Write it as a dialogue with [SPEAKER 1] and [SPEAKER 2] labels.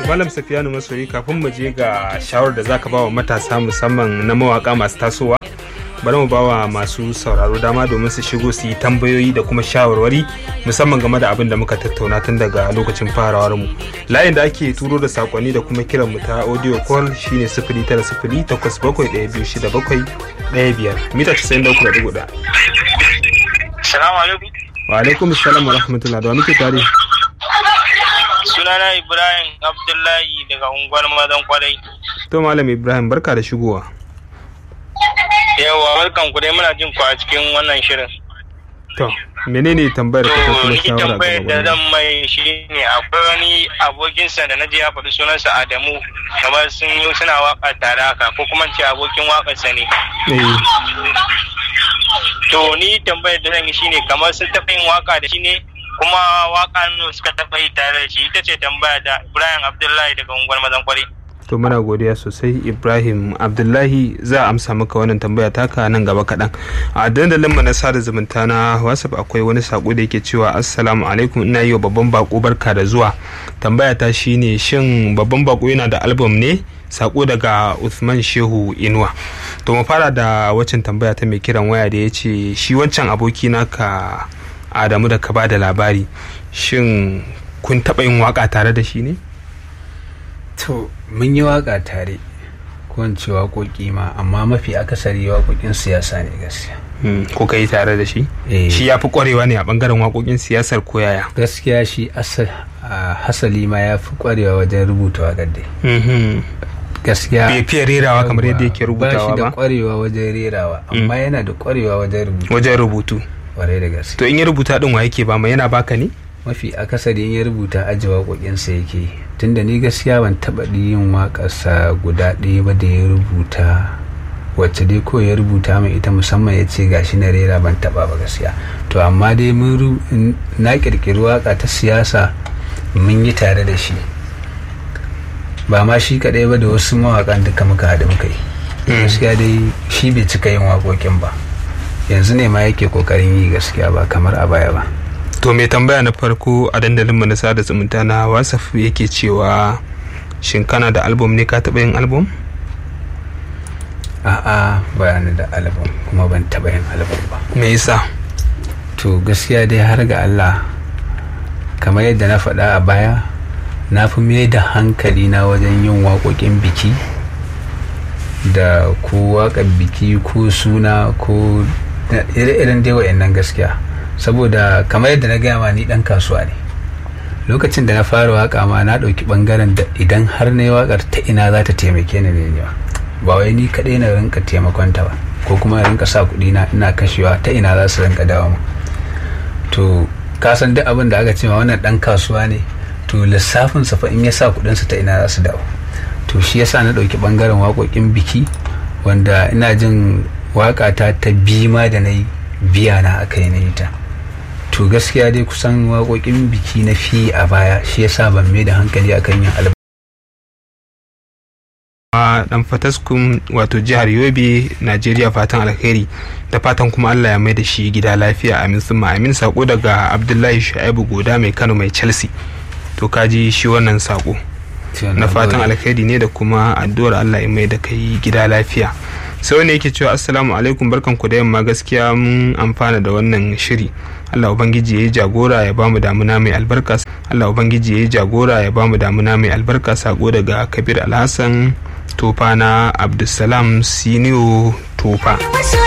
[SPEAKER 1] malam safiyanu masoyi kafin mu je ga shawarar da zaka ba wa matasa musamman na mawaka masu tasowa bari mu ba wa masu sauraro dama domin su shigo su yi tambayoyi da kuma shawarwari musamman game da abin da muka tattauna tun daga lokacin farawar mu layin da ake turo da sakonni da kuma kiran mu ta audio call shine sifili tara sifili takwas bakwai ɗaya biyu shida bakwai ɗaya biyar mita casa'in da uku da dubu ɗaya.
[SPEAKER 2] Salamu alaikum.
[SPEAKER 1] wa alaikum salam wa rahmatullah da wa muke tare
[SPEAKER 2] Sunana Ibrahim Abdullahi daga unguwar Madan Kwarai.
[SPEAKER 1] to malam ibrahim barka da shigowa
[SPEAKER 2] Yawa barkan ku dai muna jin ku a cikin wannan shirin.
[SPEAKER 1] to menene tambayar
[SPEAKER 2] To
[SPEAKER 1] ka ko kuma
[SPEAKER 2] ni
[SPEAKER 1] shawara
[SPEAKER 2] tambayar da
[SPEAKER 1] ga
[SPEAKER 2] zan mai shi ne akwai wani abokinsa da na je ya faɗi sunansa Adamu kamar sun yi suna waka tare haka ko kuma ce abokin waƙarsa ne.
[SPEAKER 1] eh
[SPEAKER 2] To ni tambayar da zan yi shine kamar sun taɓa yin waka da shi ne kuma waka nawa suka taɓa yi tare da shi ita ce tambaya da Ibrahim Abdullahi daga unguwar Madan Kwarai.
[SPEAKER 1] to muna godiya sosai ibrahim abdullahi za a amsa maka wannan tambaya taka nan gaba kaɗan a dandalin mu na sada zumunta na whatsapp akwai wani sako da yake cewa assalamu alaikum ina yi wa babban bako barka da zuwa tambaya ta shine shin babban bako yana da album ne sako daga Uthman Shehu Inuwa to mu fara da waccan tambaya ta mai kiran waya da ya ce shi wancan aboki naka Adamu da ka ba da labari shin kun taɓa yin waka tare da shi ne?
[SPEAKER 3] to mun yi waka tare ko in ce waƙoƙi ma amma mafi akasari waƙoƙin siyasa ne gaskiya
[SPEAKER 1] ko ka yi tare da shi
[SPEAKER 3] Eh.
[SPEAKER 1] shi ya fi kwarewa ne a bangaren waƙoƙin siyasar ko yaya
[SPEAKER 3] gaskiya shi asa- a hasali ma ya fi ƙwarewa wajen rubuta waƙar dai gaskiya
[SPEAKER 1] bai fiye rerawa kamar yadda yake
[SPEAKER 3] ba shi
[SPEAKER 1] rubutawa
[SPEAKER 3] da
[SPEAKER 1] ba
[SPEAKER 3] ƙwarewa wajen rerawa amma yana da ƙwarewa wajen rubuta
[SPEAKER 1] wajen rubutu
[SPEAKER 3] ƙwarai da gaske
[SPEAKER 1] to in ya rubuta din wa yake ba ma yana baka ne
[SPEAKER 3] mafi akasari in ya rubuta aji waƙoƙinsa yake tunda ni gaskiya ban taɓa yin waƙarsa guda ɗaya ba da ya rubuta wacce dai ko ya rubuta mai ita musamman ya ce gashi na rera ban taɓa ba gaskiya to amma dai mun ru- n- na ƙirƙiri waƙa ta siyasa mun yi tare da shi ba ma shi kaɗai ba da wasu mawaƙan duka muka haɗu muka yi gaskiya dai shi bai cika yin waƙoƙin ba yanzu ne ma yake ƙoƙarin yi gaskiya ba kamar a baya ba
[SPEAKER 1] to mai tambaya na farko a dandalin mu na sada zumunta na wasaf yake cewa shin kana da album ne ka taɓa yin album
[SPEAKER 3] a'a ba ni da album kuma ban taɓa yin album ba
[SPEAKER 1] me yasa
[SPEAKER 3] to gaskiya dai har ga Allah kamar yadda na faɗa a baya na fi mai da hankali na wajen yin waƙoƙin biki da ko waƙar biki ko suna ko da ire-iren dai wa'annan gaskiya saboda kamar yadda na gaya ma ni ɗan kasuwa ne lokacin da na fara waƙa ma na ɗauki ɓangaren da idan har na yi waƙar ta ina za ta taimake ni ne ba ba wai ni kaɗai na rinka taimakon ta ba ko kuma na rinka sa kuɗi na ina kashewa ta ina za su rinka dawo mu to ka san duk abin da aka ce ma wannan dan kasuwa ne to lissafin sa fa in ya sa kudin sa ta ina za su dawo to shi yasa na dauki bangaren waƙoƙin biki wanda ina jin waƙa ta ta bima da na yi biya na aka yi na yi ta to gaskiya dai kusan waƙoƙin biki na fi a baya shi yasa ban mai da hankali akan yin album
[SPEAKER 1] a dan fataskun wato jihar yobe najeriya fatan alheri da fatan kuma allah ya mai da shi gida lafiya amin sun amin sako daga abdullahi shu'aibu goda mai kano mai chelsea to kaji shi wannan sako na fatan alheri ne da kuma addu'ar allah ya mai da kai gida lafiya sai wani yake cewa assalamu alaikum barkan ku da yamma gaskiya mun amfana da wannan shiri allah ubangiji ya yi jagora ya bamu damuna mai albarka allah ubangiji ya yi jagora ya bamu damuna mai albarka sako daga kabir alhassan tofa na abdulsalam siniyo tofa